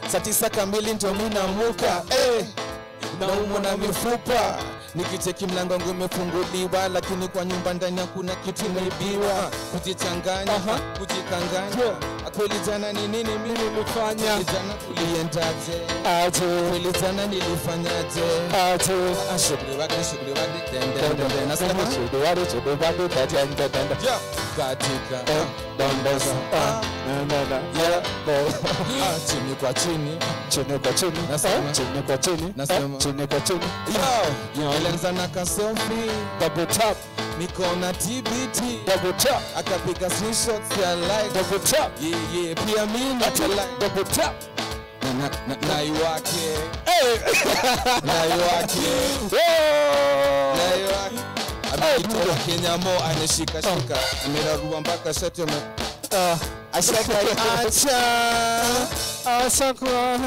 saa tisa kamili ndio mi namuka eh, naumwa na mifupa nikicheki mlango wangu imefunguliwa lakini kwa nyumba ndani hakuna kitu imeibiwa kujichanganya kujikanganya kweli jana ni nini mimi Nimefanya Kweli jana tuliendaje aje kweli jana nilifanyaje aje Ah, shughuli wake shughuli wake tende tende nasema Chidewari, chidewari, tatende, tende. ja katika Eh, dondosa, ah, na, na, na. yeah Eh, ah, chini kwa chini chini kwa chini Nasema. eh, chini kwa chini Nasema. eh, chini kwa chini yo ilianza na kasofi double tap niko na tbt double tap akapiga screenshots ya like double tap yeah, yeah. pia mi Ati, nata like double tap na, na, na, nai wake Eh, nai wake oh! nai wake amejitoa Kenya mo anashikashika amerarua mpaka shati ame Ah, ashakaiacha asakwa.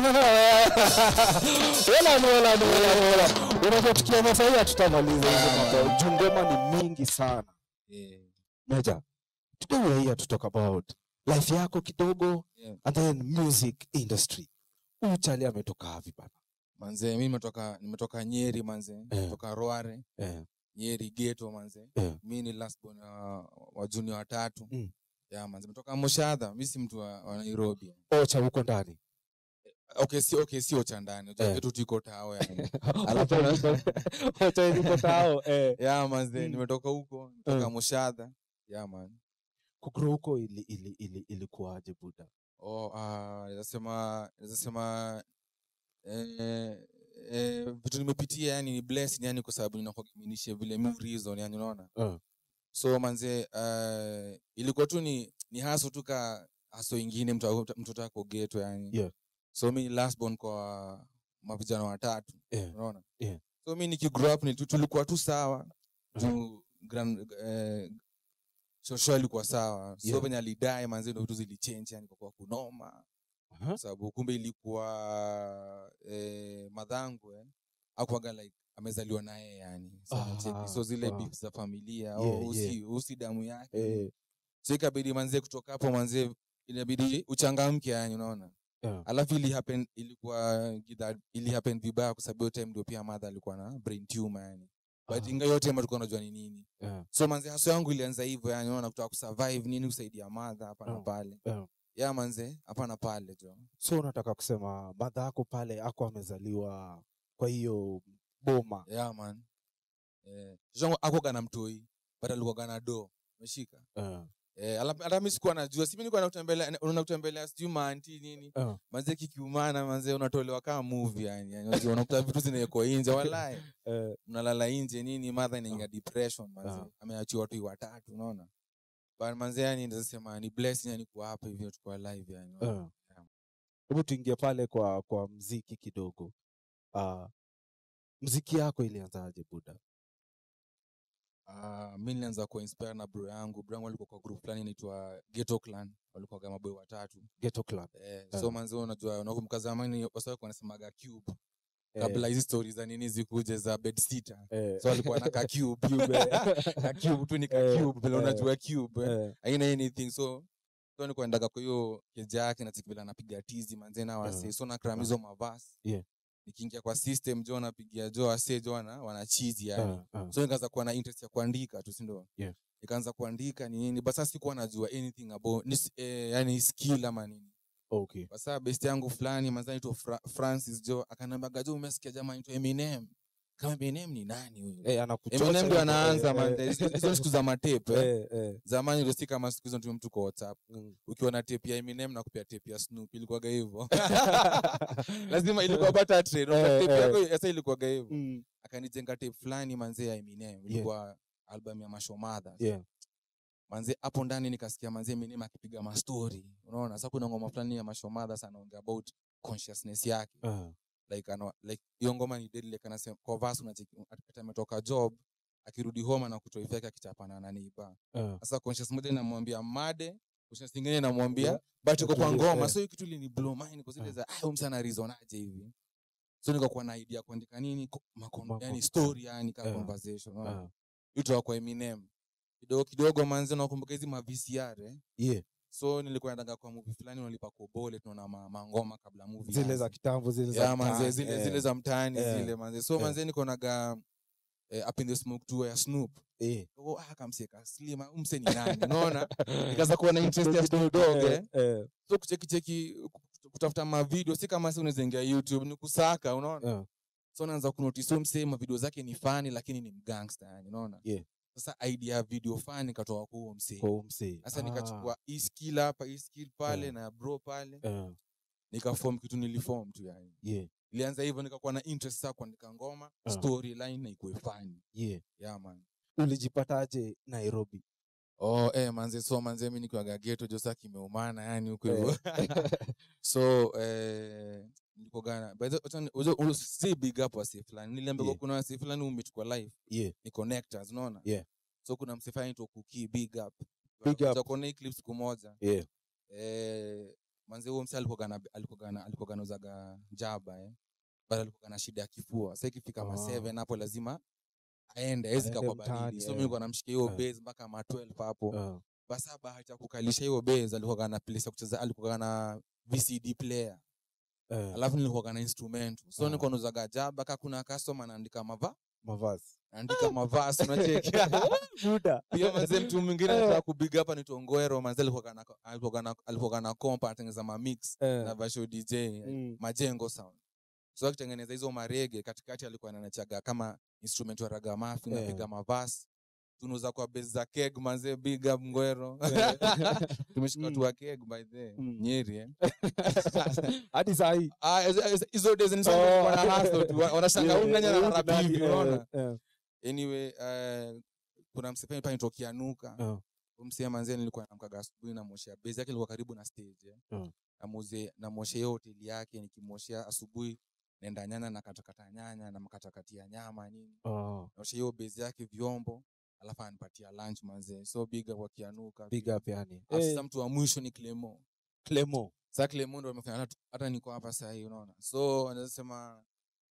Wala ni wala ni wala ni wala. Unajua tukianza sahii hatutamaliza hizo mambo. Juu ngoma ni mingi sana. Meja, today we are here to talk about life yako kidogo Yeah. and then music industry. Huyu chali ametoka wapi bana? manze mi nimetoka nimetoka nyeri manze nimetoka roare Eh, nyeri geto manze eh, mi ni last born wa, wa junior watatu Mm. ya manze nimetoka moshadha mi si mtu wa, wa nairobi ocha huko ndani. okay si okay sio cha ndani Eh. yeah. tu tiko tao yani Alafu ocha iliko tao eh. ya manze Mm. nimetoka huko nimetoka Eh. moshadha ya man Kugrow huko ili ili ili ilikuwaje buda? oh ah naweza sema naweza sema eh, eh, vitu nimepitia yani ni blessing yani kwa sababu ninakuaminisha vile mi reason yani unaona Eh. so manze uh, ilikuwa tu ni ni haso tu ka haso ingine mtu mtoto ako geto yani Yeah. so mi ni last born kwa mavijana watatu Yeah. unaona Yeah. so mi nikigrow up ni tu- tulikuwa tu sawa Mhm. tu grand eh, shosho ilikuwa sawa so Yeah. venye alidae manze ndo vitu zilichange yani kwa kuwa kunoma Aha. kwa sababu kumbe ilikuwa eh, madhangu eh, akuaga like amezaliwa naye yani so, Ah, unacheki. so zile ah. beef za familia Yeah, oh, usi, yeah. usi damu yake Eh, so ikabidi manzie kutoka hapo manzie inabidi uchangamke yani unaona yeah. alafu ili happen ilikuwa gidha ili happen vibaya kwa sababu hiyo time ndio pia madha alikuwa na brain tumor yani but Ah. inga yote time tulikuwa tunajua ni nini Yeah. so manze haso yangu ilianza hivyo yani unaona kutaka kusurvive nini kusaidia madha hapa na Yeah. pale Yeah. ya manze hapa na pale jo so unataka kusema madha yako pale ako amezaliwa kwa hiyo boma yeah man eh shongo akoga na mtoi but alikuwa na do umeshika Eh, eh ala- hata mimi sikuwa najua si mimi nilikuwa nakutembelea unaona kutembelea sijui maanti nini eh, manze kikiumana manze unatolewa kama movie yani yani unajua, unakuta vitu zinawekwa nje walai eh, mnalala nje nini madha inaingia Ah. depression manze Ah. ameachiwa watu watatu unaona but manze yani naweza sema ni blessing yani kuwa hapa hivyo tuko alive yani unaona? eh. hebu tuingie pale kwa kwa mziki kidogo uh, mziki yako ilianzaje buda Ah, mi nilianza kuwa inspire na bro yangu bro yangu alikuwa kwa group fulani inaitwa ghetto clan walikuwa kama boy watatu ghetto club eh, Ah. so manzi unajua unakumbuka zamani wasa wanasemaga cube Eh, kabla hizi stories za nini zikuje za bedsitter eh, so alikuwa na ka cube Cube, eh. ka cube tu ni ka Eh, cube vile eh, unajua cube eh. eh, haina anything so so nilikuwa ndaga kwa hiyo keja yake na vile anapiga tizi manze na wase Ah. so na kram hizo mavasi Yeah. nikiingia kwa system jo napigia jo wase jo wana wanachizi yani eh, eh. so nikaanza kuwa na interest ya kuandika tu sindo Yeah. nikaanza kuandika ni nini basa sikuwa najua anything about ni, eh, yani skill ama nini okay kwa sababu best yangu fulani manzani tu Fra Francis jo akanambaga jo umesikia jamaa anaitwa Eminem kama Eminem ni nani huyo eh, anakuchosha Eminem ndio hivyo, anaanza eh, man eh, hizo hizo siku za matape eh. eh, eh, zamani ndio si kama siku hizo ndio mtu kwa WhatsApp mm. ukiwa na tape ya Eminem na kupia tape ya Snoop ilikuwaga hivyo lazima ilikuwa bata trade Eh, tape eh. yako sasa ilikuwaga hivyo Mm, akanijenga tape fulani manze ya Eminem ilikuwa album ya Mashomadha yeah. manze hapo ndani nikasikia manze Eminem akipiga mastori unaona sasa kuna ngoma fulani ya Mashomadha sana anaongea about consciousness yake eh, like ano, like hiyo ngoma ni deadly like anasema kwa verse unacheki akipata ametoka job akirudi home na kutoa yake akichapana na neighbor eh. sasa conscious moja inamwambia made conscious nyingine inamwambia Yeah. but iko kwa Utulie, ngoma eh. so hiyo kitu ilini blow mind kwa zile Eh. za ah huyu msana reason aje hivi so nikakuwa na idea ya kuandika nini ko- makon, Mako- yani story yani ka Eh. conversation unaona eh. vitu kwa Eminem kidogo kidogo manzi nakumbuka hizi ma VCR eh yeah so nilikuwa nataka kwa movie fulani unalipa kobole tunaona ma, mangoma kabla movie zile ianze. za kitambo zile za yeah, manze mtaani, zile, eh, zile za mtaani Eh. zile manze so Eh. manze nikonaga eh, up in the smoke tour ya Snoop eh. oh, ah kamseka slim ah, umse ni nani unaona nikaanza kuwa na interest ya Snoop Dogg eh Eh, so kucheki cheki kutafuta ma video si kama si unaweza ingia YouTube ni kusaka unaona eh, so naanza kunotice huyu msee ma video zake ni funny lakini ni mgangster yani unaona Yeah. sasa idea ya video funny katoa kwa huo msee kwa huyu msee. sasa Ah, nikachukua hii skill hapa hii skill pale Yeah. na bro pale eh, nikaform kitu niliform tu yani yeah, ilianza hivyo nikakuwa na interest saa kuandika ngoma Ah. storyline na ikuwe funny yeah. yeah man ulijipataje nairobi oh eh manze so manze mimi nikiwaga ghetto josa kimeumana yani huko hivyo Eh. so eh nilikogana by the wacha- uzo- uzo- si big up wasi fulani niliambiwa Yeah. kuna wasi fulani umechukua live yeah. ni connectors unaona Yeah. so kuna msifani tu kuki big up Big up. Tutakuona hii clip siku moja Yeah. eh manze huo msi alikogana alikogana alikogana uzaga jaba eh bado alikogana shida ya kifua sasa ikifika ma Ah. 7 hapo lazima aende hawezi Aende kwa mtaani, baridi so eh. mimi nilikuwa namshikia hiyo Eh. base mpaka ma 12 hapo Uh, basa bahati ya kukalisha hiyo base alikuwa na place ya kucheza alikuwa na VCD player uh, alafu nilikuwa na instrument so Ah. nilikuwa nauzaga jaba kama kuna customer anaandika mava mavazi anaandika mavasi unacheki buda pia manze mtu mwingine Eh. anataka kubiga hapa ni Tongwero manze alikuwa kana alikuwa kana alikuwa na kompa anatengeneza ma mix Eh, na Vasho DJ mm, majengo sound so akitengeneza hizo marege katikati alikuwa anachaga kama instrument wa ragamafi Eh. napiga mavasi tunuza kwa base za keg manze big up ngwero Eh. tumeshika watu Mm. wa keg by the Mm. nyeri eh hadi sahii ah hizo- hizo- hizo days ni sana wana hustle tu wa- wanashanga huyu nani ana rap hivi unaona anyway uh, kuna msepeni pale nitokea nuka Uh. msee manzee nilikuwa namkaga asubuhi namoshea base yake ilikuwa karibu na stage eh. Mm. namuze namoshea hiyo hoteli yake nikimoshea asubuhi naenda nyanya na katakata nyanya na makatakatia nyama nini naosha hiyo base yake vyombo alafu anipatia lunch manzee so big up wakianuka big up yani Alafu Eh, sasa mtu wa mwisho ni Clemo Clemo sasa Clemo ndo amefanya hata- hata niko hapa sasa hii unaona so anaweza sema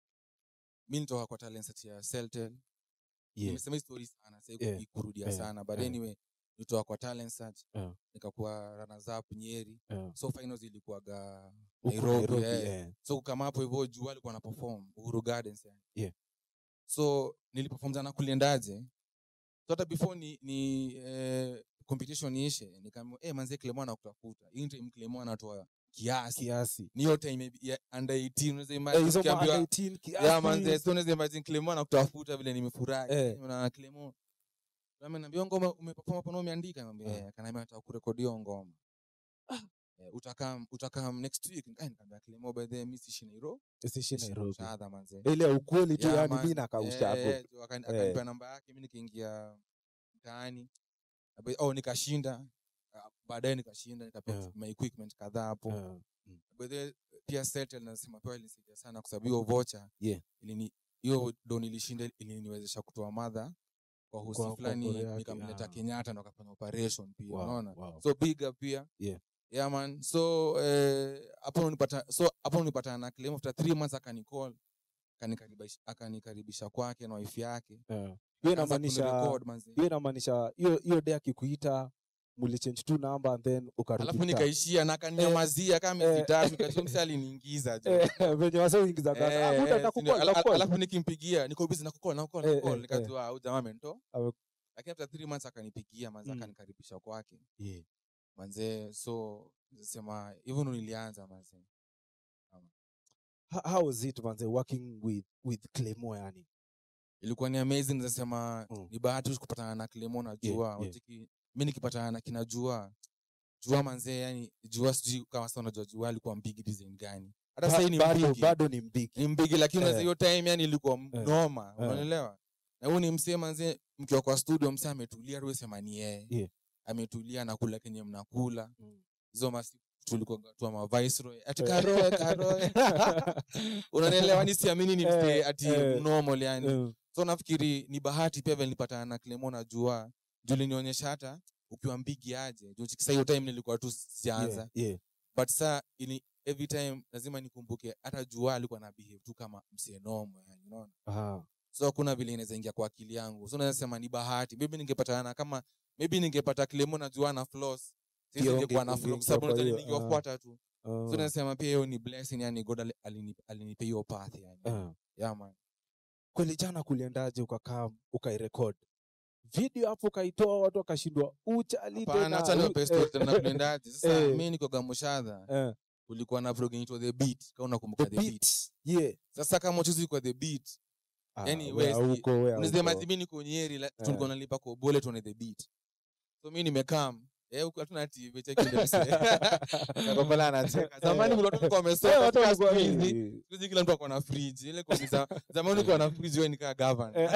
mi nitoka kwa talent search ya Celtel yeah. nimesema hii story sana sasa Yeah. kurudia Yeah. sana but Yeah. anyway nitoka kwa talent search Yeah. nikakuwa runners up Nyeri Yeah. so finals ilikuwaga Huku Nairobi, eh. eh. so kama hapo hivyo juu alikuwa na perform Uhuru Gardens yani. Yeah. so niliperform jana kuliendaje so hata before ni, ni eh, competition iishe nikaambiwa eh manze Clemo anakutafuta hii time Clemo anatoa kiasi kiasi ni hiyo time ya under 18 unaweza Eh, imagine hizo ma ukiambiwa under 18 ya kiasi. manze so unaweza imagine Clemo anakutafuta vile nimefurahi Eh. na Clemo Nami naambia ngoma umeperform hapo na umeandika naambia Ah. eh akaniambia nataka kurekodi hiyo ngoma Eh, utakam utakam next week eh nikamwambia Clemo by the way mimi siishi Nairobi Isishi Nairobi Shadha manze ile ukweli tu Yeah, yani man. mimi nakausha Eh, hapo eh, tu akani- akanipa namba yake mi nikaingia mtaani Abe- oh nikashinda Ah, baadaye nikashinda nikapewa Yeah. my equipment kadhaa hapo Eh, By the way, pia Celtel nasema pia ilinisaidia sana kwa sababu hiyo vocha Yeah. ilini hiyo do nilishinda iliniwezesha kutoa madha kwa hosi Kwa- kwa fulani Korea yake, nikamleta ah. Kenyatta ndo akafanya operation pia Wow, unaona wow. so big up pia Yeah. yeah man so eh, hapo unipata so hapo unipata na claim after 3 months akanicall akanikaribisha akanikaribisha kwake na wife yake Eh. hiyo Akaanza inamaanisha kunirecord, manze. hiyo inamaanisha hiyo hiyo day akikuita mulichange tu number and then ukarudi alafu mtaa. nikaishia na akaninyamazia kama miezi eh. tatu nikajua msi aliniingiza jo Eh, venye wase uingiza Eh, gaza eh, muda si atakukua ndio, ala- atakukua alafu nikimpigia niko busy nakukol nakukol Eh, nakukol eh, nikajua au jamaa amento Ame- lakini after three months akanipigia manze Mm. akanikaribisha kwake Yeah. manze so sema hivyo ndo nilianza manze Ho- how was it manze working with with Clemo yani ilikuwa ni amazing nasema Mm. ni bahati tu kupatana na Clemo na Yeah, Jua yeah. Wacheki, mi nikipatana na kina Jua Jua manze yani Jua sijui kama sasa unajua Jua alikuwa mbigi design gani hata Ba- sasa hii ni bado mbigi bado ni mbigi ni mbigi lakini Eh. unaweza hiyo time yani ilikuwa m- Eh. noma Eh. unaelewa na huyu ni msee manze mkiwa kwa studio msee ametulia ruwe sema ni yeye Yeah. ametulia nakula kenye mnakula Mm. hizo masi tulikuwa tu ma viceroy ati karoe karoe unanielewa ni siamini ni msee Eh, ati eh. normal yani Eh, so nafikiri ni bahati pia vile nilipatana na Clemo na Jua juu linionyesha hata ukiwa mbigi aje juu sasa hiyo time nilikuwa tu sijaanza yeah, yeah. but sa ini every time lazima nikumbuke hata Jua alikuwa na behave tu kama msee normal yani unaona Aha. so hakuna vile inaweza ingia kwa akili yangu so naweza sema ni bahati maybe ningepatana kama maybe ningepata Clemo na Jua na Floss sisi Pia ningekuwa unge- na flow, ungeingia sababu kwa unajua hiyo, ningewafuata tu Ah, so nasema pia hiyo ni blessing yani god ali- alini- alinipa hiyo path yani ah. yeah man kweli jana kuliendaje ukakaa ukairekod video hapo ukaitoa watu wakashindwa uchali hapana hata niwape story tena kulendaje sasa Eh. mimi niko gamushadha kulikuwa na vlog inaitwa the beat kama unakumbuka the, beat yeah sasa kama uchuzi kwa the beat Ah, Yani wea West, huko, wea unasema huko. mimi niko nyeri la- Eh. tulikuwa nalipa kwa bole tuone the beat so mimi nimekam eh huko hatuna tv cheki ndio Kakopola anacheka zamani kuna watu walikuwa Eh, wamesoma watu sasa walikuwa- siku hizi eh, siku hizi kila mtu akona fridge ile kwa za, zamani ulikuwa na fridge wewe nikaa govern eh.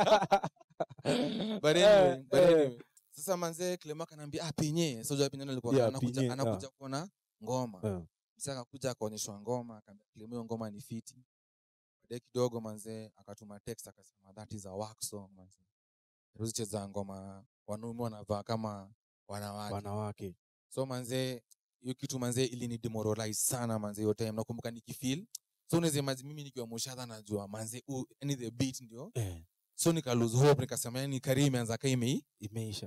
but Eh, anyway, but eh. anyway. sasa manzee Clema kanaambia ah pinye so penye alikuwa Yeah, anakuja Pinye, anakuja kuona ngoma Eh. sasa akakuja akaonyeshwa ngoma akaambia Clema hiyo ngoma ni fiti baadaye kidogo manzee akatuma text akasema that is a work song manzee tuzicheza ngoma wanaume wanavaa kama wanawake wanawake so manzee hiyo kitu manzee ilini demoralize sana manzee hiyo time nakumbuka nikifeel so unaweza imagine mimi nikiwa mushadha najua manzee uh, yani the beat ndio eh, so nika lose hope nikasema yani kari imeanza ka ime imeisha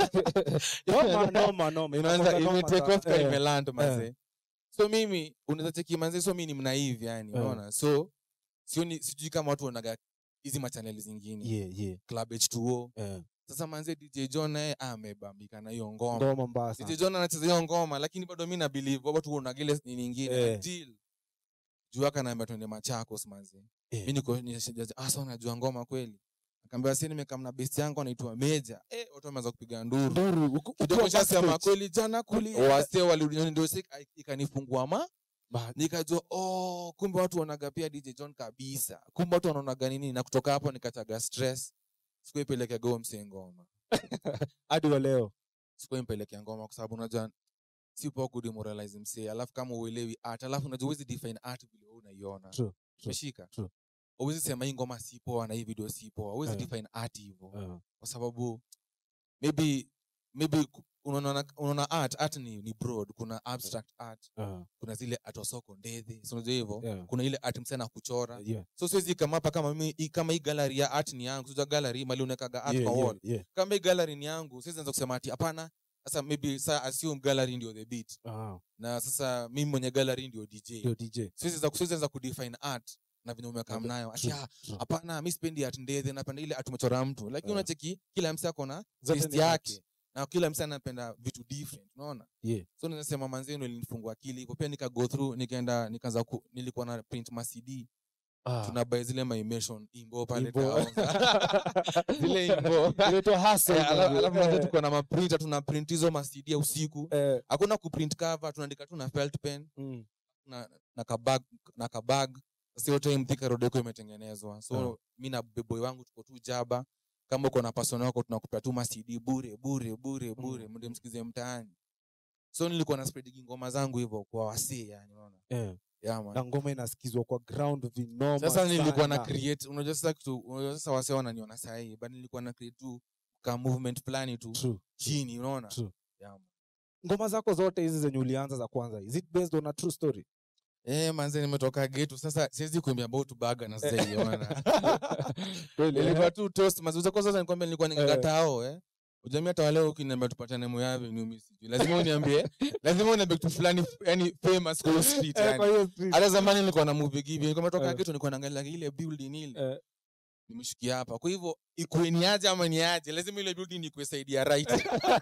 noma noma noma imeanza inakuwa ime noma take sana. off ka Eh, imeland manzee so mimi unaweza cheki manzee so mimi ni mnaive yani Eh. unaona so sioni sijui kama watu wanaga hizi machaneli zingine yeah yeah club h2o eh, sasa manzee dj john naye amebambika na hiyo ngoma ngoma mbaya sana DJ John anacheza hiyo ngoma lakini bado mi na believe watu unagile nini nyingine Eh. until juu akanaambia twende Machakos manzi. Eh. Mi niko nishajaza asa unajua ngoma kweli. Akaambia sasa nimekaa na best yangu anaitwa Meja. Eh watu wameanza kupiga nduru. nduru uko- Kidogo ukiwa nishasema backstage. kweli jana kuli wase walirudi nyumbani ndio sika ikanifungua ma Ba- nikajua oh kumbe watu wanaga pia DJ John kabisa. Kumbe watu wanaonaga nini na kutoka hapo nikachaga stress. Sikuipeleka go mse ngoma. hadi wa leo sikuwa mpelekea ngoma kwa sababu unajua si poa kudemoralize msee alafu kama uelewi art alafu unajua huwezi define art vile wewe unaiona True, true, umeshika true. huwezi sema hii ngoma si poa na hii video si poa huwezi Eh. define art hivyo Eh, kwa sababu maybe maybe ku- unaona unaona art art ni, ni broad kuna abstract art eh, kuna zile art wa soko ndedhe si unajua hivyo Yeah. kuna ile art msana kuchora yeah, so siwezi kama hapa kama mimi hii- kama hii gallery ya art ni yangu sio gallery mali unakaga art yeah, kwa yeah, wall yeah. kama hii gallery ni yangu siwezi anza kusema ati hapana sasa maybe sa assume gallery ndio the beat Ah, na sasa mimi mwenye gallery ndio DJ ndio DJ siwezi za siwezi anza kudefine art na venye umekaa Ndio, nayo ati true, ah, true. hapana mimi sipendi art ndethe napenda ile art umechora mtu lakini Eh. unacheki kila msee ako na Zote taste ni art. yake na kila msee anapenda vitu different unaona Yeah. so ninasema manzee ndio ilinifungua akili hivyo pia nika go through nikaenda nikaanza ku, nilikuwa na print ma CD Ah, tunabuy zile ma immersion imbo pale Imbo. town zile imbo inaitwa hustle, Eh, ala- manze. alafu manze Eh, tuko na maprinta tuna print hizo ma CD ya usiku eh, hakuna kuprint cover tunaandika tu na felt pen mm, na, na kabag na kabag sasa hiyo time Thika Road iko imetengenezwa so Ah. mi na beboy wangu tuko tu jaba kama uko na person wako tunakupea tu ma CD bure bure bure bure mnde msikize mtaani so nilikuwa na spread ngoma zangu hivyo kwa wasee yani unaona eh. yeah, man. na ngoma inasikizwa kwa ground vinoma sasa nilikuwa na sana. create unajua sasa kitu unajua sasa wasee wananiona saa hii but nilikuwa na create tu ka movement fulani tu True, chini unaona True. yeah, man. ngoma zako zote hizi zenye ulianza za kwanza is it based on a true story Eh, manze nimetoka getu sasa siwezi kuimbia about baga na sasa hiyo maana Kweli, nilikuwa eh? tu toast mazuza kwa sasa nikwambia nilikuwa Eh. nikakatao eh ujamii hata wale ukiniambia tupatane moyavi ni mimi sijui lazima uniambie lazima uniambie kitu fulani yani famous kwa hiyo street Eh, kwa yani hiyo street. hata zamani nilikuwa na movie gibi nilikuwa nimetoka Eh. getu nilikuwa naangalia ile building ile Eh, nimeshikia hapa kwa hivyo ikuwe ni aje ama ni aje lazima ile building ikuwe side ya right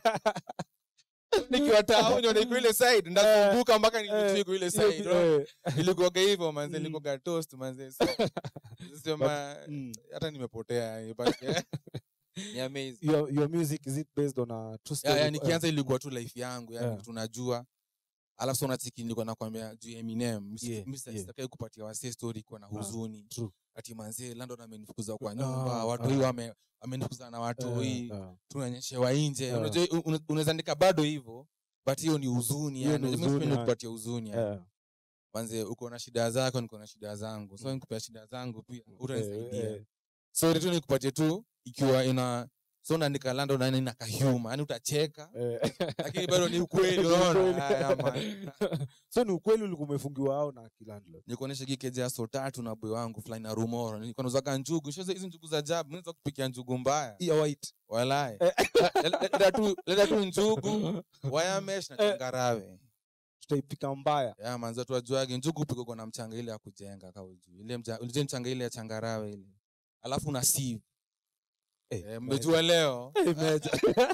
nikiwa tao nione iko ile side ndakumbuka mpaka nijue iko ile hiyo- side unaona? eh, ilikuwaga hivyo manze Mm. nilikuwaga toast manze so, sema mm. hata nimepotea yani, but, eh, ni amazing your, your music is it based on a true ya, story ya, Eh, nikianza ilikuwa tu life yangu yani Yeah. tunajua alafu so unachiki nilikuwa nakwambia juu ya Eminem Msi- Yeah, mi sita- yeah. sitakai kupatia wasee story kwa na huzuni true. ati manzee Landon amenifukuza kwa Ah, nyumba watu ah. hii wame amenifukuza na watu Eh, hii eh. tunanyeshewa nje Yeah. unajua un- un- unaweza andika bado hivyo but hiyo ni huzuni Hiyo yani ni Mimi huzuni, sipendi yeah. kupatia huzuni yani Eh, manze uko na shida zako niko na shida zangu so nikupea shida zangu pia utanisaidia eh, eh. so ile tu nikupatie tu ikiwa ina so unaandika lando nani na kahuma yani utacheka Eh. lakini bado ni ukweli Ni unaona ukweli. Haya, man. so ni ukweli ulikuwa umefungiwa hao na kilandlord nikuonyesha kikeja ya so tatu na boy wangu fulani na rumoro nilikuwa nauzaka njugu shoza hizi njugu za jabu naweza kupikia njugu mbaya ya white walai Eh. leta tu leta tu njugu wayamesh na changarawe tutaipika mbaya ya manza tu ajuage njugu piko kwa na mchanga ile ya kujenga kauju ile mja, ile mchanga ile ya changarawe ile alafu na sieve Eh, eh, mmejua leo Eh, meja.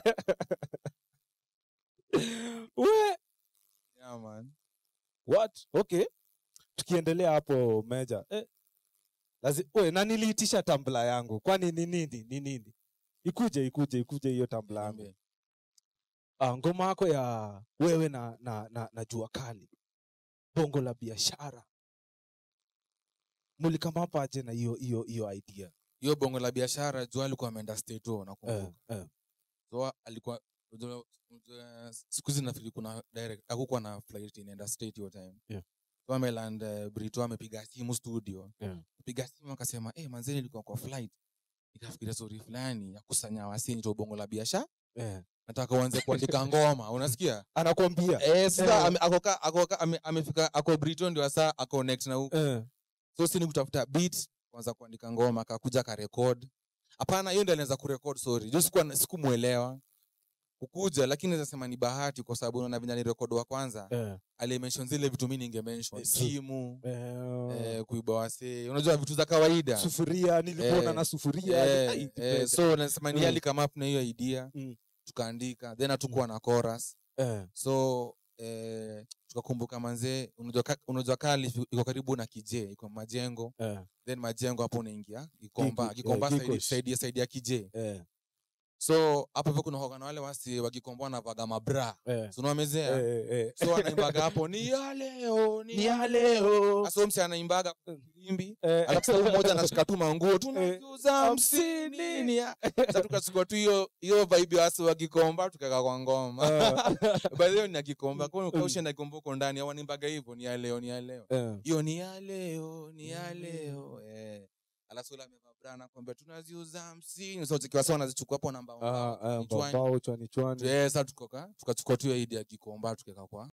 We, yeah, man what okay tukiendelea hapo meja eh, lazi, we, na niliitisha tambla yangu kwani ni nini ni nini ikuje ikuje ikuje hiyo tambla yangu Niambie. ah, ngoma yako ya wewe na, na, na, na jua kali bongo la biashara mulikamapaje na hiyo hiyo hiyo idea hiyo bongo la biashara jua alikuwa ameenda state huo eh, nakumbuka eh, so alikuwa unajua- unajua, siku hizi nafikiri kuna direct hakukuwa na flight inaenda state hiyo time Yeah. so ameland uh, brito amepiga simu studio Yeah. piga simu akasema eh manzeni nilikuwa kwa flight nikafikiria story fulani ya kusanya wasini to bongo la biashara eh. nataka uanze kuandika ngoma unasikia anakwambia eh sasa Eh. ame- ako ka- ako ka- ame- amefika ako brito ndio sasa ako connect na huko eh, so si ni kutafuta beat kwanza kuandika ngoma akakuja akarekod hapana hiyo ndio alianza kurekod sorry juu sikuwa sikumuelewa kukuja lakini naweza sema ni bahati kwa sababu unaona venye alirekod wa kwanza eh, alimention zile vitu mi ningemention Eh, true. simu eh, eh, kuiba wasee unajua vitu za kawaida sufuria nilikuona Eh, na sufuria eh, ai, eh, meja. so nasema ni Mm. alikama up na hiyo idea Mm. tukaandika then hatukuwa na chorus eh, so eh, tukakumbuka manzee unajua ka- unajua kali iko karibu na kije iko majengo eh, then majengo hapo unaingia gikomba Gigi- gikomba eh, saidi- Gikosh. saidi saidi ya kije eh, so hapo hivyo kuna hoga na wale wasi wa gikomba wanavaga mabra eh, so unawamezea eh, eh. so wanaimbaga hapo ni ya leo ni Ni ya ya leo leo. so msi anaimbaga imbi Eh, alafu sasa huyu mmoja anashika tu manguo tunakiuza hamsini. hamsini ya- sasa tukachukua tu hiyo hiyo vibe ya wasi wa gikomba tukaweka kwa ngoma by the way ni ya gikomba kwa hiyo ukausha na gikomba uko ndani au wanaimbaga hivyo ni ya leo ni ya leo eh, hiyo ni ya leo ni ya leo eh alafu yule amevaa bra anakwambia tunaziuza hamsini so zikiwa sawa wanazichukua hapo namba ah, ah, kichwani. mbao chwani chwani Eh, sasa tukoka tukachukua tu hiyo idea ya gikomba tukaweka kwa